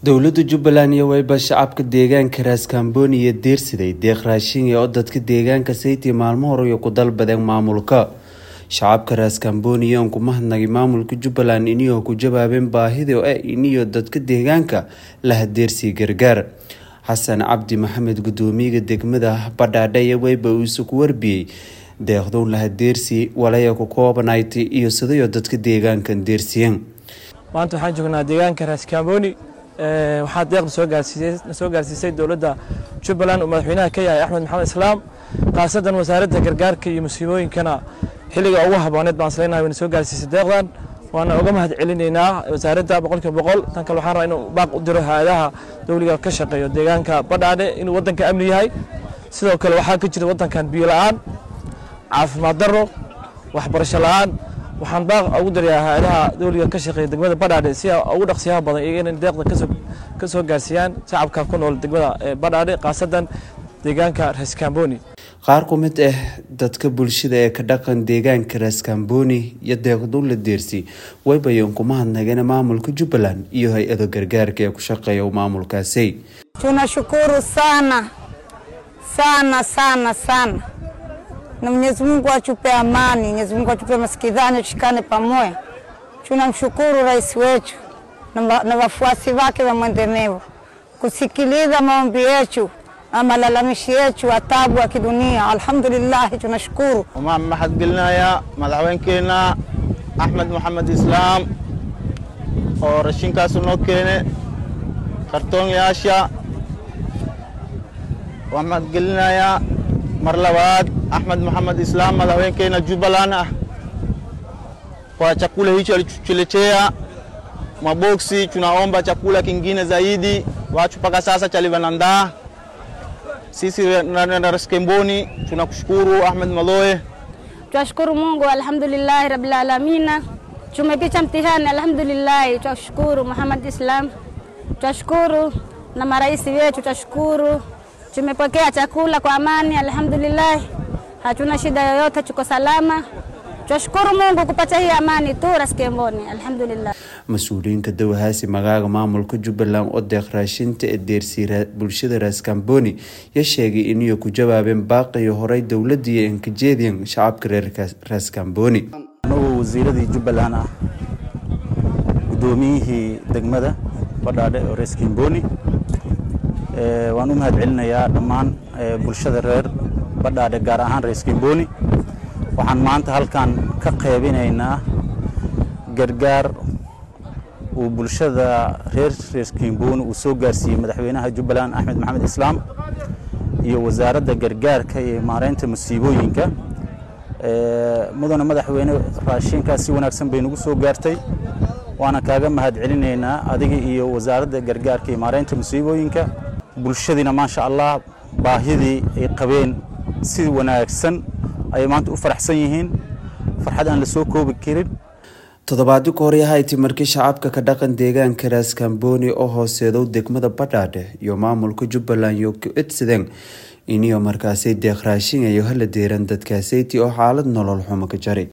dowlada jubbaland iyo wayba shacabka deegaanka raaskambooniya deersiday deeq raashin oo dadka deegaanka saytii maalmo horeyo ku dalbadeen maamulka shacabka raaskambooniya ku mahadnagay maamulka jubbaland iniyoo ku jawaabeen baahida oo ah iniyo dadka deegaanka laha deersii gargaar xasan cabdi maxamed gudoomiyaga degmada badhaadhe iyo wayba uuse ku warbiyey deeqdown laha deersii walaya ku koobanayd iyo sidayo dadka deegaankan deersiyeen maanta waxaan joognaa deegaanka raaskambooni waxaa deeqda soo gaarsiisay dowladda jubbaland uu madaxweynaha ka yahay axmed maxamed islaam khaasadan wasaaradda gargaarka iyo musiibooyinkana xilliga ugu habooneed baan isleynaya wayna soo gaarsiisay deeqdan waana uga mahad celinaynaa wasaaradda boqolkiiba boqol tan kale waxaan rabaa inuu baaq u diro hay-adaha dowliga ka shaqeeyo deegaanka badhaadhe inuu waddanka amni yahay sidoo kale waxaa ka jira waddankan biyo la-aan caafimaad darro waxbarasho la-aan waxaan baaq ugu darayaa hay-adaha dowliga ka shaqeeya degmada badhaadhe si ugu dhaqsiyaha badan iyaga inay deeqda ka soo gaarsiiyaan shacabka ku nool degmada badhaadhe khaasadan deegaanka raskamboni qaar ku mid ah dadka bulshada ee ka dhaqan deegaanka raskamboni iyo deeqdow la deersi waybayan kuma hadnageen maamulka jubbaland iyo hay-ado gargaarka ee ku shaqeeya maamulkaasi tunashukuru sana sana sana sana na Mwenyezi Mungu atupe amani, Mwenyezi Mungu atupe masikizano, tushikane pamoja. Tunamshukuru rais wetu na wafuasi wake wa mwendemevu kusikiliza maombi yetu na malalamishi yetu ya taabu ya kidunia. Alhamdulillah, tunashukuru. waxaan mahadgelinayaa madaxweynkeenna axmed maxamed islaam oo rashinkaasu noo keene kartoonyaasha waan mahadgelinayaa mar labaad Ahmed Muhammad Islam madaxweynkeenna Jubbaland ah kwa chakula hicho alichotuletea maboksi. Tunaomba chakula kingine zaidi, watu mpaka sasa chalivanandaa. Sisi na Raskemboni tunakushukuru Ahmed Maloe. Tunashukuru Mungu, alhamdulillahi rabbil alamin. Tumepita mtihani, alhamdulillahi. Tunashukuru Muhammad Islam, tunashukuru na marais wetu, tunashukuru tumepokea chakula kwa amani, alhamdulillah hatuna shida yoyote, tuko salama. Tunashukuru Mungu kupata hii amani tu Raskemboni, alhamdulillah. mas-uuliyiinka dawahaasi magaaga maamulka jubbaland oo deeq raashinta ee deersii bulshada raskamboni ya sheegay inay ku jawaabeen baaqiyo horey dowladii enkajeediyan shacabka reer raskamboni anagoo wasiiradii jubbaland ah gudoomiyihii degmada badhaadhe oo raskamboni waan u mahad celinayaa dhammaan bulshada reer badhaadhe gaar ahaan reeskamboni waxaan maanta halkan ka qaybinaynaa gargaar uu bulshada reer reeskamboni uu soo gaarsiiyey madaxweynaha jubbaland axmed maxamed islaam iyo wasaaradda gargaarka iyo maareynta musiibooyinka mudane madaxweyne raashinkaas si wanaagsan bay nagu soo gaartay waana kaaga mahad celinaynaa adiga iyo wasaaradda gargaarka iyo maareynta musiibooyinka bulshadiina maasha allah baahidii ay qabeen si wanaagsan ayay maanta u faraxsan yihiin farxad aan la soo koobi karin toddobaadii ka hore ahayti markii shacabka ka dhaqan deegaanka raskamboni oo hooseedow degmada badhaadhe iyo maamulka jubbaland iyo ku edsadeen iniyo markaasay deeq raashin ayo hala deeran dadkaasayti oo xaalad nolol xumo ka jaray